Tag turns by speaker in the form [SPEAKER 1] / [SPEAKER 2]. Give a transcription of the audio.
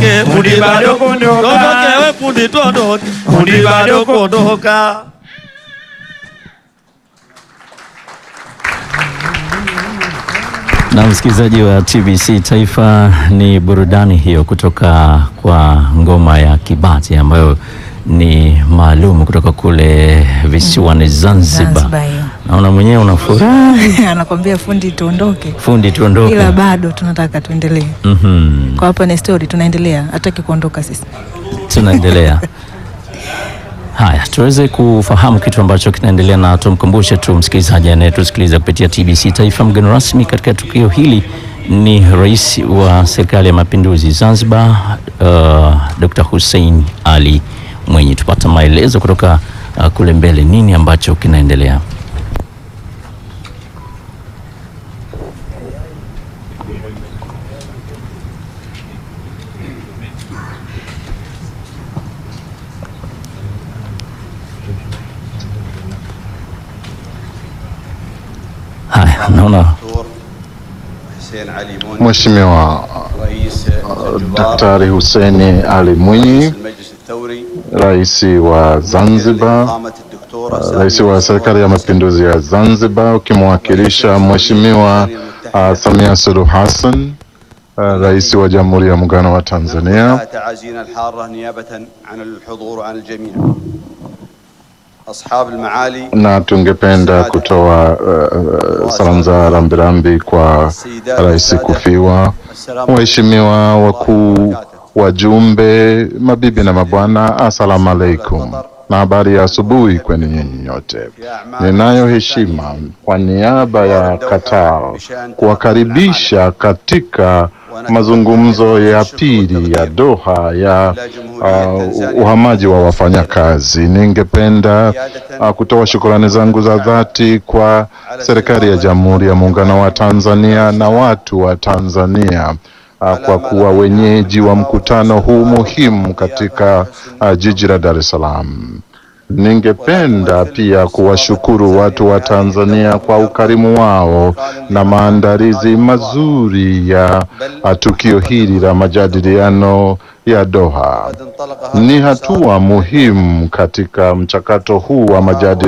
[SPEAKER 1] tuondoke, fundi bado
[SPEAKER 2] kuondoka.
[SPEAKER 1] tuondoke, we fundi tuondoke, fundi bado kuondoka.
[SPEAKER 3] Na msikilizaji wa TBC Taifa, ni burudani hiyo kutoka kwa ngoma ya Kibati ambayo ni maalum kutoka kule visiwani Zanzibar.
[SPEAKER 4] Zanzibar hiyo.
[SPEAKER 3] Naona mwenyewe una furaha.
[SPEAKER 4] anakwambia fundi tuondoke,
[SPEAKER 3] Fundi tuondoke.
[SPEAKER 4] ila bado tunataka tuendelee.
[SPEAKER 3] Mhm.
[SPEAKER 4] Kwa hapa ni story, tunaendelea, hataki kuondoka sisi.
[SPEAKER 3] Tunaendelea. Haya, tuweze kufahamu kitu ambacho kinaendelea, na tumkumbushe tu msikilizaji anayetusikiliza kupitia TBC Taifa, mgeni rasmi katika tukio hili ni Rais wa Serikali ya Mapinduzi Zanzibar, uh, Dr. Hussein Ali Mwinyi. Tupata maelezo kutoka uh, kule mbele, nini ambacho kinaendelea. Haya, naona
[SPEAKER 5] دكتور حسين علي مون
[SPEAKER 6] Mheshimiwa
[SPEAKER 5] رئيس الجبار
[SPEAKER 6] Daktari Husseini Ali Mwinyi,
[SPEAKER 5] المجلس الثوري
[SPEAKER 6] rais wa Zanzibar,
[SPEAKER 5] إقامة الدكتور
[SPEAKER 6] rais wa serikali ya mapinduzi ya Zanzibar, ukimwakilisha Mheshimiwa uh, Samia Suluhu Hassan, uh, rais wa Jamhuri ya Muungano wa Tanzania.
[SPEAKER 5] تعازينا الحارة نيابة عن الحضور وعن الجميع أصحاب المعالي
[SPEAKER 6] Na tungependa kutoa uh, salamu za rambirambi kwa rais kufiwa,
[SPEAKER 5] السلام
[SPEAKER 6] waheshimiwa wakuu, wajumbe, mabibi na mabwana, assalamu alaikum, na habari ya asubuhi kwenu nyinyi nyote. Ninayo heshima kwa niaba ya Qatar kuwakaribisha katika mazungumzo ya pili ya Doha ya uh, uhamaji wa wafanyakazi. Ningependa uh, kutoa shukrani zangu za dhati kwa serikali ya Jamhuri ya Muungano wa Tanzania na watu wa Tanzania uh, kwa kuwa wenyeji wa mkutano huu muhimu katika uh, jiji la Dar es Salaam. Ningependa pia kuwashukuru watu wa Tanzania kwa ukarimu wao na maandalizi mazuri ya uh, tukio hili la majadiliano ya Doha.
[SPEAKER 5] قد انطلق
[SPEAKER 6] Ni
[SPEAKER 5] هذا
[SPEAKER 6] hatua muhimu katika mchakato huu wa majadiliano